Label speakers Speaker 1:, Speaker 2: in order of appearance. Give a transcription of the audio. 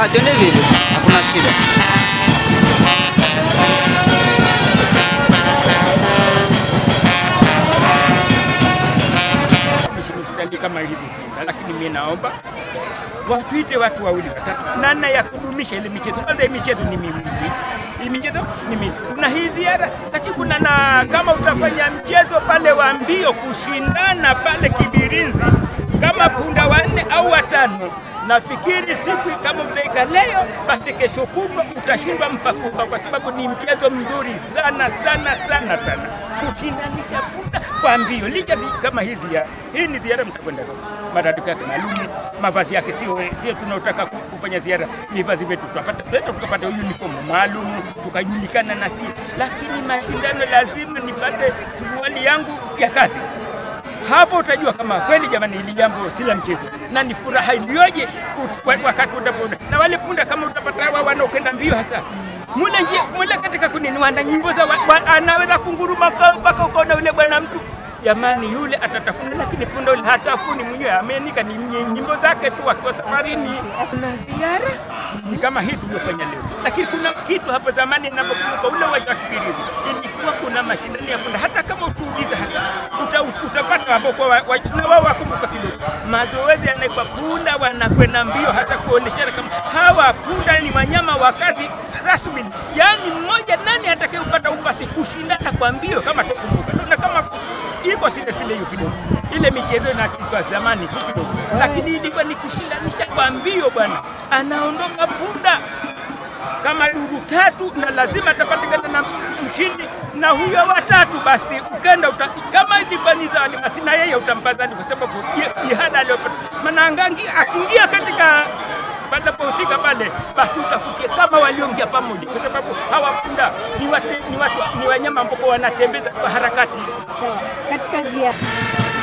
Speaker 1: Sawa, twende vile, hakuna shida.
Speaker 2: hospitali kama hivi, lakini mimi naomba watuite watu wawili watatu, namna ya kudumisha ile michezo. Kwanza hii michezo ni mimi, hii michezo ni mimi. Kuna hii ziara, lakini kuna na kama utafanya mchezo pale wa mbio, kushindana pale Kibirinzi kama punda wanne au watano nafikiri siku kama utaika leo, basi kesho kutwa utashindwa mpakuka, kwa sababu ni mchezo mzuri sana sana sana sana, kushindanisha punda kwa mbio. Liga zi- kama hii ziara, hii ni ziara mtakwenda matatuko yake maalum, mavazi yake sio sio tunaotaka ku- kufanya ziara, vivazi vyetu tutapata tuenda tukapata uniform maalum tukajulikana na si, lakini mashindano lazima nipate suruali yangu ya kazi hapo utajua kama kweli jamani, hili jambo si la mchezo, na ni furaha iliyoje ut- wa- wakati utapoona na wale punda, kama utapata hawa wanaokwenda mbio hasa mule njia mule katika kunini, wana nyimbo za wa- wa- anaweza kunguruma ka- mpaka ukaona yule bwana mtu jamani, yule atatafuna, lakini punda yule hatafuni mwenyewe, amenika ni nye- nyimbo zake tu akiwa safarini. Kuna ziara ni kama hii tuliofanya leo, lakini kuna kitu hapo zamani ninapokumbuka ule uwanja wa Kibirizi ilikuwa kuna mashindano ya punda, hata kama utuulize hasa uta, ut- utapata hapo kwa wa, wa, na wao wakumbuka kidogo mazoezi yanaikwa punda wanakwenda mbio, hata kuoneshana kama hawa punda ni wanyama wa kazi rasmi, yaani mmoja nani atakayepata ufasi kushindana kwa mbio kama tukumbuka na kama iko sile sile hiyo kidogo, ile michezo inakiwa zamani tu kidogo, lakini ilikuwa ni kushindanisha kwa mbio bwana, anaondoka punda kama dudu tatu na lazima atapatikana na mshindi na huyo watatu, basi ukenda uta, kama ilikuwa ni zawadi, basi na yeye utampa zawadi, kwa sababu ji- jihada aliyopata. Maana angangi- akiingia katika panapohusika pale, basi utakutia kama walioingia pamoja, kwa sababu hawa punda ni, wate, ni, watu, ni wanyama ambao wanatembeza kwa harakati
Speaker 3: Katika ziara